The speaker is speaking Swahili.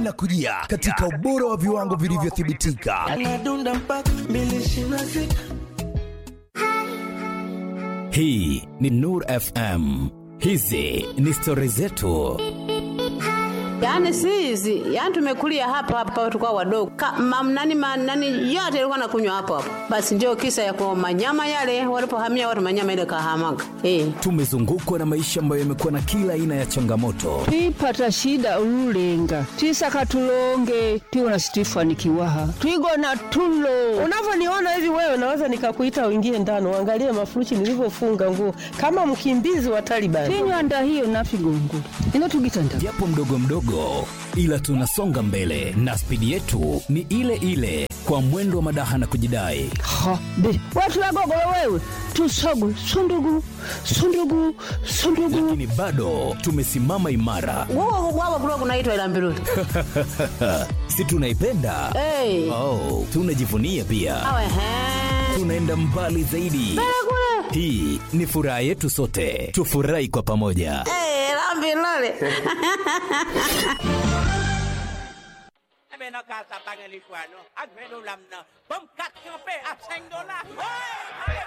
linakujia katika ubora wa viwango vilivyothibitika. Anadunda mpaka mbili ishirini na sita. Hii ni Nur FM. Hizi ni stori zetu. Yaani si hizi, yaani tumekulia hapa hapa tukao wadogo. Ka, mam, nani, ma, nani yote ilikuwa nakunywa hapo hapo. Basi ndio kisa ya kwa manyama yale walipohamia watu manyama ile kahamaga. Eh. Tumezungukwa na maisha ambayo yamekuwa na kila aina ya changamoto, twipata shida ululenga twisaka tulonge twiwona situifanikiwaha twigona tulo Unavyoniona hivi wewe, naweza nikakuita uingie ndani uangalie mafurushi nilivyofunga nguo kama mkimbizi wa Taliban. tinywanda hiyo nafigongula ino tugitanda japo mdogo mdogo, ila tunasonga mbele na spidi yetu ni ile ile, kwa mwendo wa madaha na kujidai. ha be watu wagogolo wewe tusogu sundugu sundugu sundugu Lakini bado tumesimama imara, Wao wao kulikuwa kunaitwa ila mbiruli. si tunaipenda? Eh. Oh, tunajivunia pia, Awe he. tunaenda mbali zaidi. Hii ni furaha yetu sote, tufurahi kwa pamoja. Eh, la mbiruli. Beno ka sa pangalikuano, ag beno lam na, bum kat kape, at 5 dola. Hoy!